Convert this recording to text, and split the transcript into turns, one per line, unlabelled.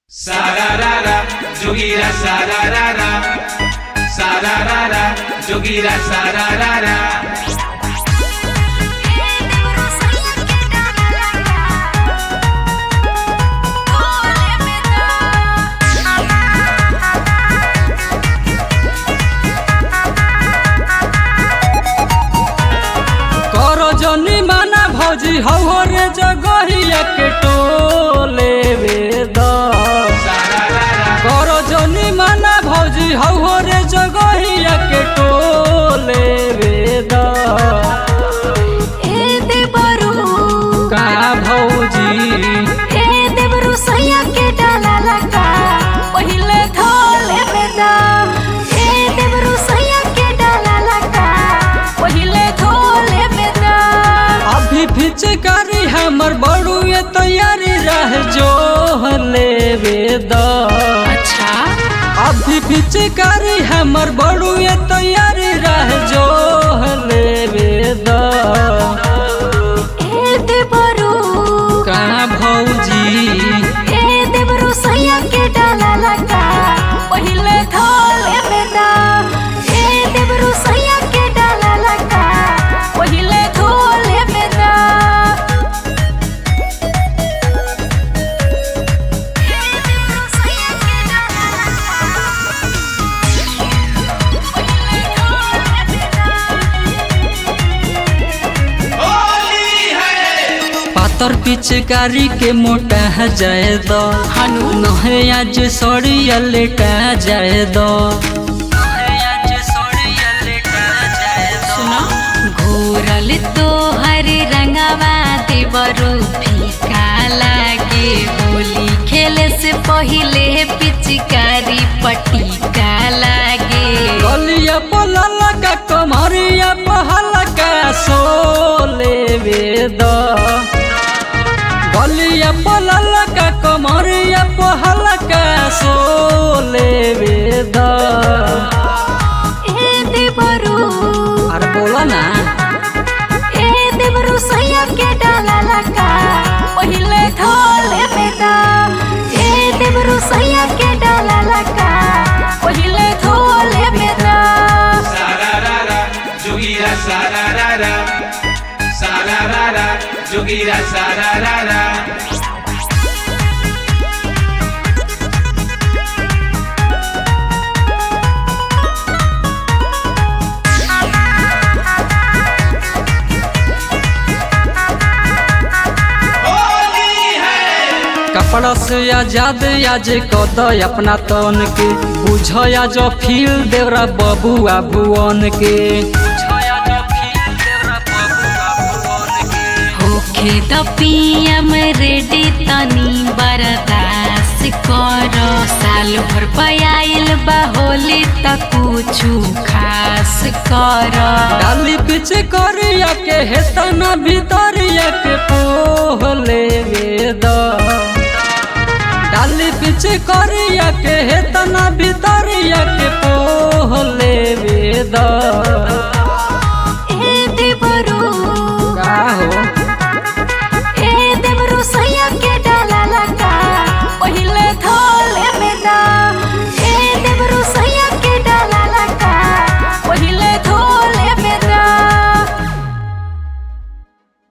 Sararara, jogira sararara. Sararara, jogira sararara.
करो जनी माना भौजी हौ रे जगहिया के टोले वेद
Sararara,
करो जनी माना भौजी हौ रे जगहिया के टोले वेद का भौजी अभी फिचकारी हमर बड़ुए तैयारी रह जो लेवे द अभी फिचकारी हमर बड़ुए तैयारी रह जो लेवे द का भौजी
पहिले धोले बेदा ए देवरु सैया के डाला लगा पहिले धोले बेदा ए देवरु सैया के डाला लगा पहिले धोले बेदा
होली है
पातर पिचकारी के मोटा जाए दो हनु नहे आज सड़िया लेटा जाए दो
घोरल तो हरे रंगवा देवरु फीका लागे होली खेले से पहिले पिचकारी पटीका लागे
गलिया पलला का कमरिया पहला का सोले वेद गलिया पलला का कमरिया पहला का सोले वेद
ए देवरु
अरे बोला ना
ए देवरु सैया के डाला लगा पहिले धोले बेदा ए देवरु सैया के डाला लगा पहिले धोले बेदा
Sararara, jogira sararara. Sararara, jogira sararara. Holi है
कपड़ा से आजाद आज कद अपना तन के बुझ आज फील देवरा बबुआ भुवन के
होखे त पियम रेडी तनी बरदास कर साल भर पयाइल बा होली त कुछु खास कर
डाली पीछे करिया के हेतना भीतरिया के पोहले वेद डाली पीछे करिया के हेतना भीतरिया के पोहले वेद